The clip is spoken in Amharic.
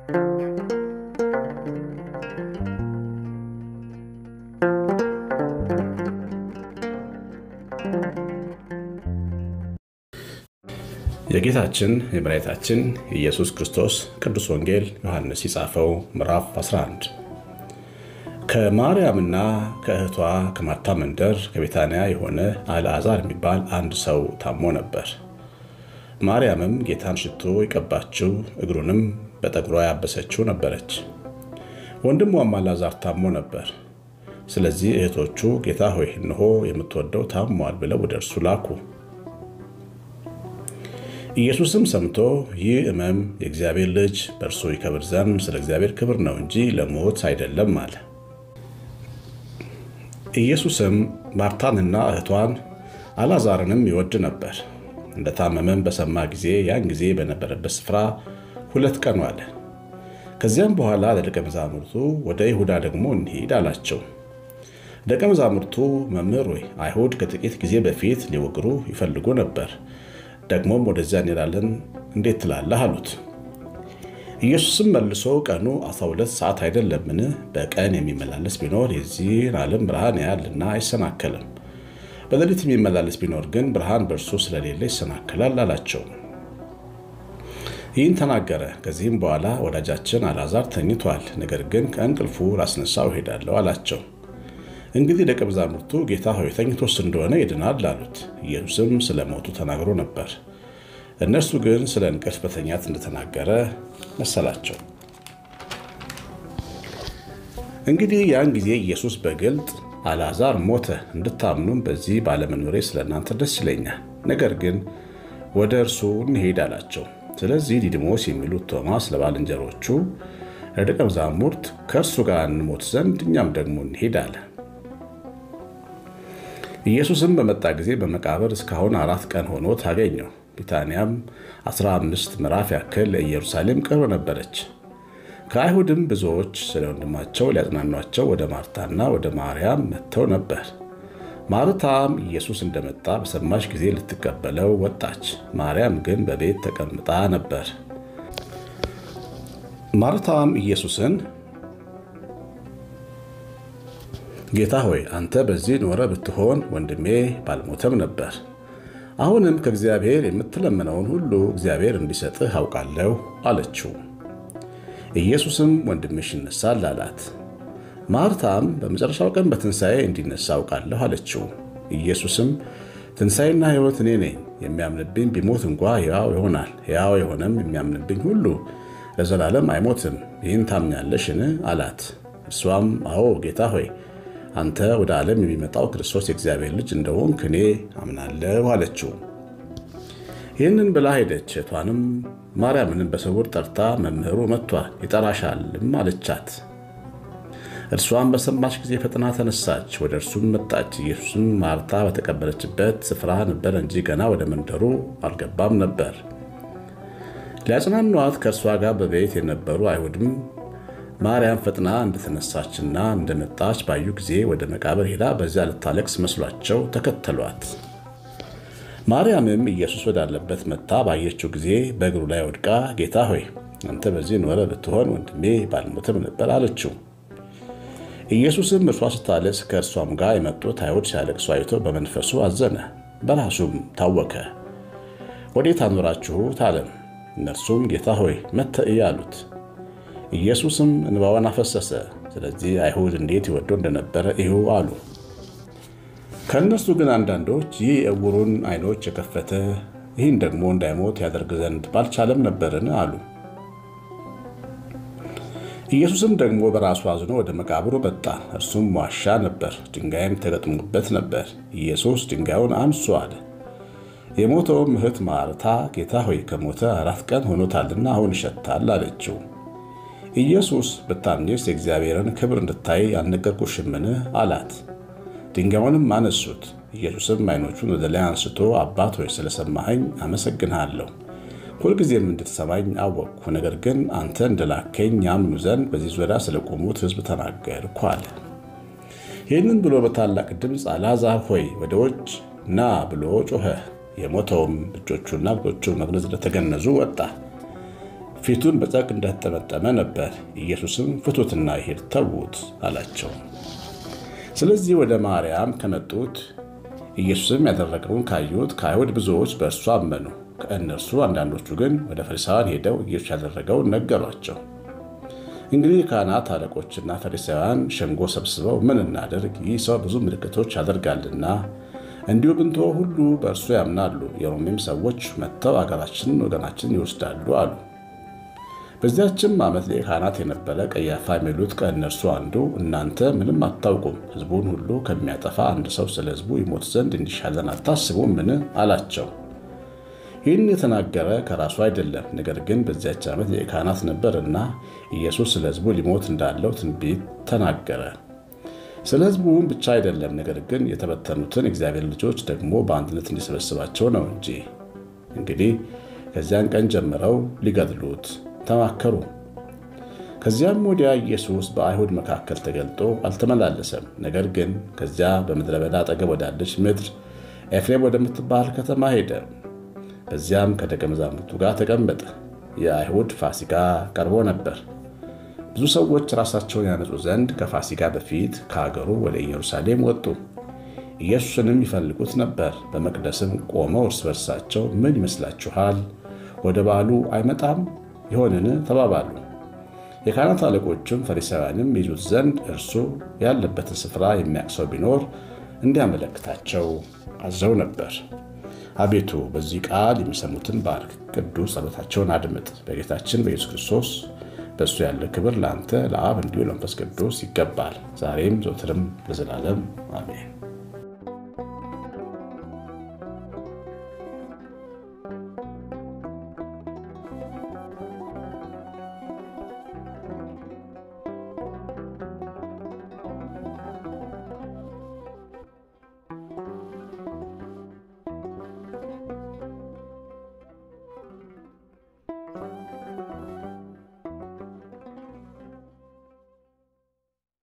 የጌታችን የመድኃኒታችን የኢየሱስ ክርስቶስ ቅዱስ ወንጌል ዮሐንስ የጻፈው ምዕራፍ 11 ከማርያምና ከእህቷ ከማርታ መንደር ከቤታንያ የሆነ አልዓዛር የሚባል አንድ ሰው ታሞ ነበር። ማርያምም ጌታን ሽቶ የቀባችው እግሩንም በጠጉሯ ያበሰችው ነበረች። ወንድሟም አልዓዛር ታሞ ነበር። ስለዚህ እህቶቹ ጌታ ሆይ እንሆ የምትወደው ታሟል ብለው ወደ እርሱ ላኩ። ኢየሱስም ሰምቶ ይህ ሕመም የእግዚአብሔር ልጅ በእርሱ ይከብር ዘንድ ስለ እግዚአብሔር ክብር ነው እንጂ ለሞት አይደለም አለ። ኢየሱስም ማርታንና እህቷን አልዓዛርንም ይወድ ነበር። እንደታመመም በሰማ ጊዜ ያን ጊዜ በነበረበት ስፍራ ሁለት ቀን ዋለ። ከዚያም በኋላ ለደቀ መዛሙርቱ ወደ ይሁዳ ደግሞ እንሂድ አላቸው። ደቀ መዛሙርቱ መምህር ሆይ አይሁድ ከጥቂት ጊዜ በፊት ሊወግሩ ይፈልጉ ነበር ደግሞም ወደዚያ እንሄዳለን እንዴት ትላለህ? አሉት። ኢየሱስም መልሶ ቀኑ 12 ሰዓት አይደለምን? በቀን የሚመላለስ ቢኖር የዚህን ዓለም ብርሃን ያያልና አይሰናከልም። በሌሊት የሚመላለስ ቢኖር ግን ብርሃን በእርሱ ስለሌለ ይሰናከላል አላቸው። ይህን ተናገረ። ከዚህም በኋላ ወዳጃችን አልዓዛር ተኝቷል፣ ነገር ግን ከእንቅልፉ ላስነሳው እሄዳለሁ አላቸው። እንግዲህ ደቀ መዛሙርቱ ጌታ ሆይ ተኝቶስ እንደሆነ ይድናል አሉት። ኢየሱስም ስለ ሞቱ ተናግሮ ነበር። እነርሱ ግን ስለ እንቅልፍ በተኛት እንደተናገረ መሰላቸው። እንግዲህ ያን ጊዜ ኢየሱስ በግልጥ አልዓዛር ሞተ፣ እንድታምኑም በዚህ ባለመኖሬ ስለ እናንተ ደስ ይለኛል። ነገር ግን ወደ እርሱ እንሄድ አላቸው። ስለዚህ ዲድሞስ የሚሉት ቶማስ ለባልንጀሮቹ ለደቀ መዛሙርት ከእርሱ ጋር እንሞት ዘንድ እኛም ደግሞ እንሄድ አለ። ኢየሱስም በመጣ ጊዜ በመቃብር እስካሁን አራት ቀን ሆኖት አገኘው። ቢታንያም 15 ምዕራፍ ያክል ለኢየሩሳሌም ቅርብ ነበረች። ከአይሁድም ብዙዎች ስለ ወንድማቸው ሊያጽናኗቸው ወደ ማርታና ወደ ማርያም መጥተው ነበር። ማርታም ኢየሱስ እንደመጣ በሰማች ጊዜ ልትቀበለው ወጣች። ማርያም ግን በቤት ተቀምጣ ነበር። ማርታም ኢየሱስን ጌታ ሆይ አንተ በዚህ ኖረ ብትሆን ወንድሜ ባልሞተም ነበር። አሁንም ከእግዚአብሔር የምትለምነውን ሁሉ እግዚአብሔር እንዲሰጥህ አውቃለሁ አለችው። ኢየሱስም ወንድምሽ ይነሳል አላት። ማርታም በመጨረሻው ቀን በትንሣኤ እንዲነሳ አውቃለሁ አለችው። ኢየሱስም ትንሣኤና ሕይወት እኔ ነኝ፣ የሚያምንብኝ ቢሞት እንኳ ሕያው ይሆናል፣ ሕያው የሆነም የሚያምንብኝ ሁሉ ለዘላለም አይሞትም። ይህን ታምኛለሽን? አላት። እርሷም አዎ ጌታ ሆይ አንተ ወደ ዓለም የሚመጣው ክርስቶስ የእግዚአብሔር ልጅ እንደሆንክ እኔ አምናለሁ አለችው። ይህንን ብላ ሄደች። እህቷንም ማርያምንም በስውር ጠርታ መምህሩ መጥቷል ይጠራሻልም አለቻት። እርሷም በሰማች ጊዜ ፈጥና ተነሳች፣ ወደ እርሱም መጣች። ኢየሱስም ማርታ በተቀበለችበት ስፍራ ነበር እንጂ ገና ወደ መንደሩ አልገባም ነበር። ሊያጽናኗት ከእርሷ ጋር በቤት የነበሩ አይሁድም ማርያም ፈጥና እንደተነሳችና እንደመጣች ባዩ ጊዜ ወደ መቃብር ሄዳ በዚያ ልታለቅስ መስሏቸው ተከተሏት። ማርያምም ኢየሱስ ወዳለበት መጥታ ባየችው ጊዜ በእግሩ ላይ ወድቃ ጌታ ሆይ አንተ በዚህ ኖረ ብትሆን ወንድሜ ባልሞትም ነበር አለችው። ኢየሱስም እርሷ ስታለቅስ ከእርሷም ጋር የመጡት አይሁድ ሲያለቅሱ አይቶ በመንፈሱ አዘነ፣ በራሱም ታወከ። ወዴት አኖራችሁት አለም። እነርሱም ጌታ ሆይ መጥተህ እይ አሉት። ኢየሱስም እንባዋን አፈሰሰ። ስለዚህ አይሁድ እንዴት ይወዱ እንደነበረ እዩ አሉ። ከእነርሱ ግን አንዳንዶች ይህ የዕውሩን ዓይኖች የከፈተ ይህን ደግሞ እንዳይሞት ያደርግ ዘንድ ባልቻለም ነበርን አሉ። ኢየሱስም ደግሞ በራሱ አዝኖ ወደ መቃብሩ መጣ። እርሱም ዋሻ ነበር፣ ድንጋይም ተገጥሞበት ነበር። ኢየሱስ ድንጋዩን አንሱ አለ። የሞተውም እህት ማርታ ጌታ ሆይ ከሞተ አራት ቀን ሆኖታልና አሁን ይሸታል አለችው። ኢየሱስ ብታምኚስ የእግዚአብሔርን ክብር እንድታይ አልነገርኩሽምን? አላት። ድንጋዩንም አነሱት። ኢየሱስም ዓይኖቹን ወደ ላይ አንስቶ አባት ሆይ ስለሰማኸኝ አመሰግንሃለሁ፣ ሁልጊዜም እንድትሰማኝ አወቅኩ። ነገር ግን አንተ እንደላከኝ ያምኑ ዘንድ በዚህ ዙሪያ ስለቆሙት ሕዝብ ተናገርኩ አለ። ይህንን ብሎ በታላቅ ድምፅ አልዓዛር ሆይ ወደ ውጭ ና ብሎ ጮኸ። የሞተውም እጆቹና እግሮቹ መግነዝ እንደተገነዙ ወጣ። ፊቱን በጨርቅ እንደተጠመጠመ ነበር። ኢየሱስም ፍቱትና ይሄድ ተዉት አላቸው። ስለዚህ ወደ ማርያም ከመጡት ኢየሱስም ያደረገውን ካዩት ከአይሁድ ብዙዎች በእርሱ አመኑ። ከእነርሱ አንዳንዶቹ ግን ወደ ፈሪሳውያን ሄደው ኢየሱስ ያደረገውን ነገሯቸው። እንግዲህ ካህናት አለቆችና ፈሪሳውያን ሸንጎ ሰብስበው ምን እናደርግ? ይህ ሰው ብዙ ምልክቶች ያደርጋልና እንዲሁ ብንተወ ሁሉ በእርሱ ያምናሉ፣ የሮሜም ሰዎች መጥተው አገራችንን ወገናችንን ይወስዳሉ አሉ። በዚያችም ዓመት ሊቀ ካህናት የነበረ ቀያፋ የሚሉት ከእነርሱ አንዱ እናንተ ምንም አታውቁም፣ ሕዝቡን ሁሉ ከሚያጠፋ አንድ ሰው ስለ ሕዝቡ ይሞት ዘንድ እንዲሻለን አታስቡም? ምን አላቸው። ይህን የተናገረ ከራሱ አይደለም፣ ነገር ግን በዚያች ዓመት ሊቀ ካህናት ነበርና ኢየሱስ ስለ ሕዝቡ ሊሞት እንዳለው ትንቢት ተናገረ። ስለ ሕዝቡም ብቻ አይደለም፣ ነገር ግን የተበተኑትን እግዚአብሔር ልጆች ደግሞ በአንድነት እንዲሰበስባቸው ነው እንጂ። እንግዲህ ከዚያን ቀን ጀምረው ሊገድሉት ተማከሩ። ከዚያም ወዲያ ኢየሱስ በአይሁድ መካከል ተገልጦ አልተመላለሰም። ነገር ግን ከዚያ በምድረ በዳ አጠገብ ወዳለች ምድር ኤፍሬም ወደምትባል ከተማ ሄደ። በዚያም ከደቀ መዛሙርቱ ጋር ተቀመጠ። የአይሁድ ፋሲካ ቀርቦ ነበር። ብዙ ሰዎች ራሳቸውን ያነጹ ዘንድ ከፋሲካ በፊት ከአገሩ ወደ ኢየሩሳሌም ወጡ። ኢየሱስንም ይፈልጉት ነበር። በመቅደስም ቆመው እርስ በርሳቸው ምን ይመስላችኋል? ወደ በዓሉ አይመጣም ይሆንን? ተባባሉ። የካህናት አለቆችም ፈሪሳውያንም ይዙት ዘንድ እርሱ ያለበትን ስፍራ የሚያውቅ ሰው ቢኖር እንዲያመለክታቸው አዘው ነበር። አቤቱ በዚህ ቃል የሚሰሙትን ባርክ፣ ቅዱስ ጸሎታቸውን አድምጥ። በጌታችን በኢየሱስ ክርስቶስ በእሱ ያለ ክብር ለአንተ ለአብ እንዲሁ ለመንፈስ ቅዱስ ይገባል፣ ዛሬም ዘወትርም ለዘላለም አሜን።